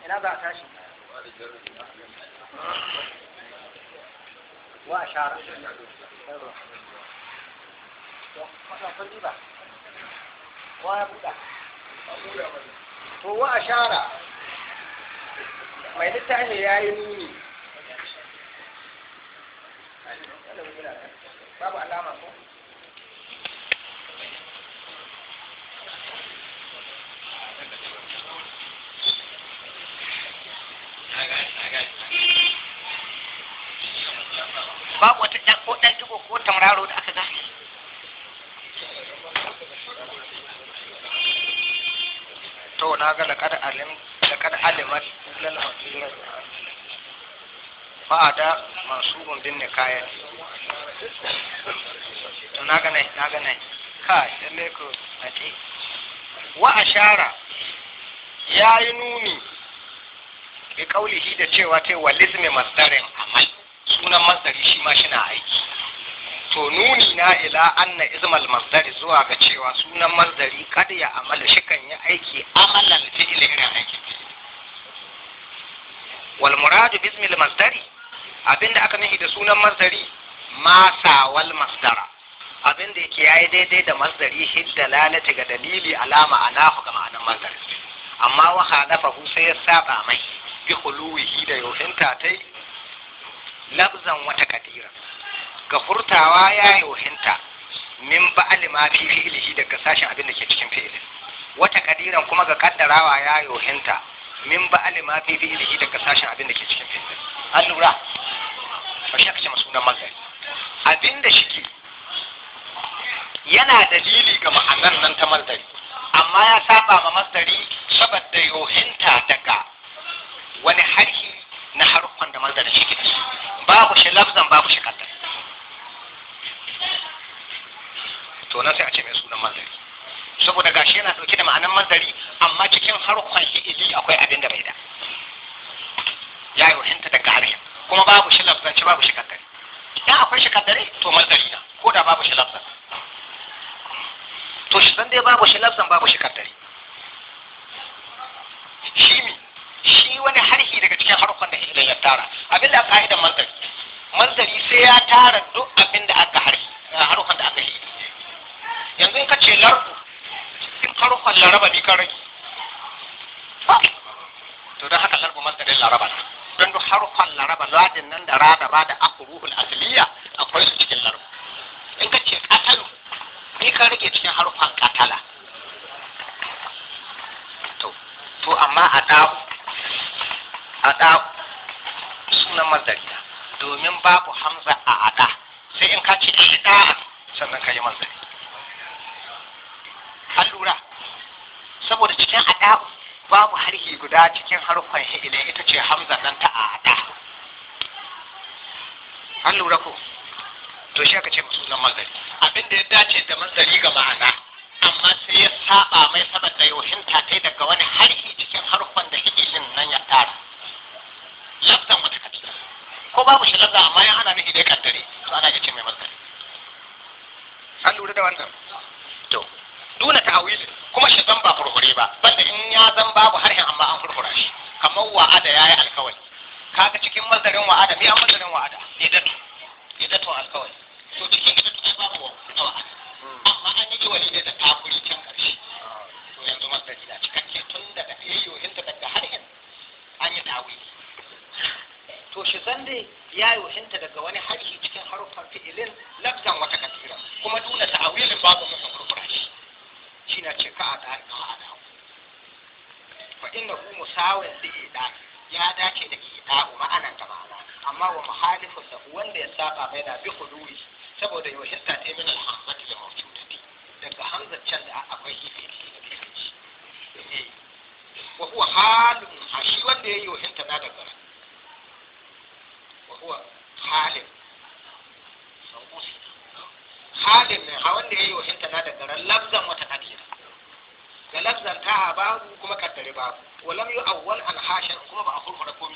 ina za a tashi wa ashara wa ya buɗa to wa ashara mai littafi ya yi nuni babu alama ko babu wata ɗan ko ɗan digo ko tamraro da aka gane to na ga laqad alim laqad alimat lal hasirat fa'ada mansubun bin nikayat to na ga nai na ga nai kai lalle ko ati wa ashara yayi nuni bi kaulihi da cewa ta walizmi masdarin amal sunan masdari shi ma shi na aiki to nuni na ila anna izmal masdari zuwa ga cewa sunan masdari kada ya amala shi kan yi aiki amalan fi'il irin aiki wal muradu bismil masdari abinda aka nufi da sunan masdari ma sawal masdara abinda yake yayi daidai da masdari hidda lalata ga dalili alama anahu ga ma'anan masdari amma wa halafahu sai ya saba mai bi khuluwihi da yohinta tai labzan wata kadira ga furtawa ya yohinta min ba'ali ma fi fi'ilihi daga sashen abin da ke cikin fi'ilin wata kadiran kuma ga kaddarawa ya yohinta min ba'ali ma fi fi'ilihi daga sashen abin da ke cikin fi'ilin an lura ba shi aka ce sunan mazari abin da shike yana dalili ga ma'anar nan ta mazari amma ya saba ma mazari saboda yohinta daga wani harhi na haruffan da mazarin shi ke babu shi lafzan babu shi kaddar to nan sai a ce mai sunan mazari saboda gashi yana dauke da ma'anan mazari amma cikin haruffan fi'ili akwai abin da bai da ya yi wahinta daga harshen kuma babu shi lafzanci babu shi kaddare idan akwai shi kaddare to mazari na ko da babu shi lafzan to shi san dai babu shi lafzan babu shi kaddare shi mi shi wani harhi daga cikin harkon da hilal ya tara abin da aka haida manzari manzari sai ya tara duk abin da aka harhi harkon da aka hidi yanzu in ka ce larbu in harkon laraba ne ka rage to don haka larbu manzarin laraba ne don duk harkon laraba ladin nan da rada ba da akuruhul asliya akwai su cikin larbu in ka ce katalu ni ka rage cikin harkon katala to to amma a dawo a ɗa sunan mazari domin babu hamza a aɗa sai in ka ce ɗa sannan ka yi mazari an lura saboda cikin aɗa babu harhi guda cikin harfan hi'ilai ita ce hamza nan ta a aɗa an lura ko to shi aka ce sunan mazari abinda ya dace da mazari ga ma'ana amma sai ya saba mai saboda yohinta ta daga wani harhi cikin harfan da hi'ilin nan ya tara lafzan wata kabila ko babu shi lafza amma ya ana nufi da kaddare to ana ga ce mai mazari an lura da wannan to duna ta'awili kuma shi zan ba furfure ba banda in ya zan babu harshen amma an furfura shi kamar wa'ada yayi alkawari kaga cikin mazarin wa'ada me an mazarin wa'ada idatu idatu alkawari to cikin idatu ai babu wa'ada amma an yi wali ne da takuri can karshe to yanzu mazari da cikakke tun daga yayyohinta daga harshen an yi ta'awili to shi zan dai ya yi wahinta daga wani harshe cikin haruffan fi'ilin lafzan wata kasira kuma duna ta'awilin babu mutum furfura shi shi na ce ka a da ka a da fa inna hu musawin da ida ya dace da ida ma'anan ta ma'ana amma wa muhalifun da wanda ya saba mai da bi huduwi saboda yaushinta ta min alhamzati da mawjudati daga hamzar can da akwai hife da kai wa huwa halun shi wanda ya yi wahinta na daga وهو حالم halin ne a wanda ya yi wahinta na da garan lafzan wata kadira ga lafzan ta a babu kuma kaddare babu walam yi awwal an hashin kuma ba a kurkura ko